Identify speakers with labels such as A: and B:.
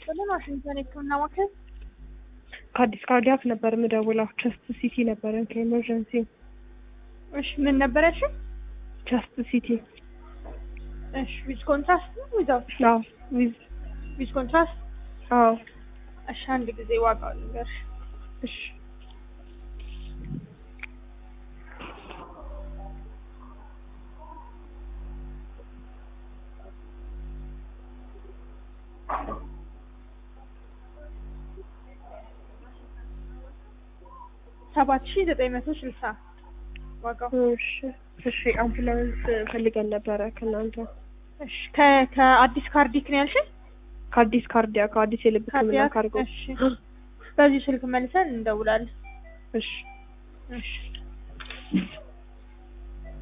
A: ይስጥልን። ዋሽንግተን የህክምና ማዕከል
B: ከአዲስ ካርዲያክ ነበር የምደውለው። ቸስት ሲቲ ነበረን ከኤመርጀንሲ
A: እሺ፣ ምን ነበር ያልሽኝ?
B: ቸስት ሲቲ
A: እሺ፣ ዊዝ ኮንትራስት ነው ዊዛውት?
B: አዎ ዊዝ
A: ዊዝ ኮንትራስት።
B: አዎ
A: እሺ፣ አንድ ጊዜ ዋጋው ልንገርሽ።
B: እሺ
A: ሰባት ሺ ዘጠኝ መቶ ስልሳ ዋጋው።
B: እሺ እሺ አምቡላንስ ፈልገን ነበረ ከእናንተ
A: እሺ፣ ከ- ከአዲስ ካርዲክ ነው ያልሽኝ?
B: ከአዲስ ካርዲያክ ከአዲስ የልብ ህክምና
A: ካርዲያክ።
B: ካርጎ
A: እሺ፣ በዚህ ስልክ መልሰን እንደውላለን።
B: እሺ
A: እሺ